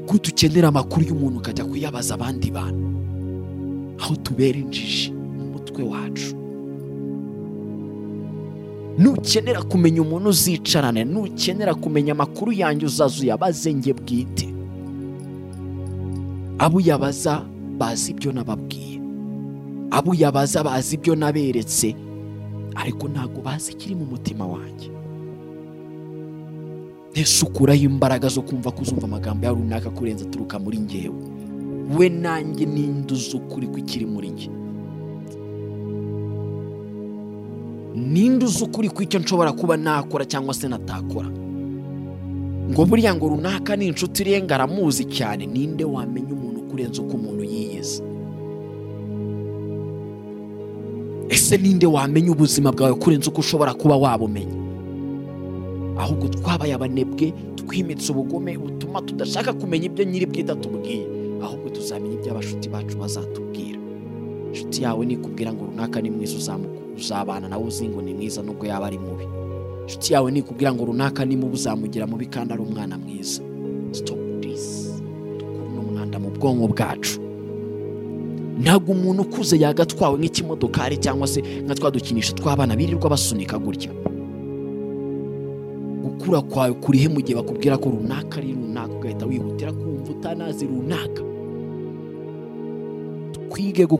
gute ukenera amakuru y'umuntu ukajya kuyabaza abandi bantu aho tubera injiji mu mutwe wacu nukenera kumenya umuntu uzicarane nukenera kumenya amakuru yanjye uzaza uyabaze nge bwite abo uyabaza bazi ibyo nababwiye abo uyabaza bazi ibyo naberetse ariko ntabwo bazi ikiri mu mutima wanjye ntese ukuraho imbaraga zo kumva kuzumva amagambo ya runaka kurenza aturuka muri ngewe we nanjye ninde uzi ukuri kw'ikiri muri nge ninde uzi ukuri kw'icyo nshobora kuba nakora cyangwa se natakora ngo buriya ngo runaka ni inshuti irenga aramuzi cyane ninde wamenya umuntu kurenza uko umuntu yiyizi ese ninde wamenya ubuzima bwawe kurenza uko ushobora kuba wabumenya ahubwo twabaye abanebwe twimitse ubugome butuma tudashaka kumenya ibyo nyiri bwite atubwiye ahubwo tuzamenya ibyo abashuti bacu bazatubwira inshuti yawe nikubwira ngo runaka ni mwiza uzabana nawe uzi ngo ni mwiza nubwo yaba ari mubi inshuti yawe nikubwira ngo runaka ni mubi uzamugira mubi kandi ari umwana mwiza sitopu disi dukura umwanda mu bwonko bwacu ntabwo umuntu ukuze yagatwawe nk'ikimodokari cyangwa se nka twa dukinisho tw'abana birirwa basunika gutya gukura kwawe kurihe mu gihe bakubwira ko runaka ari runaka ugahita wihutira kumva utanazi runaka twige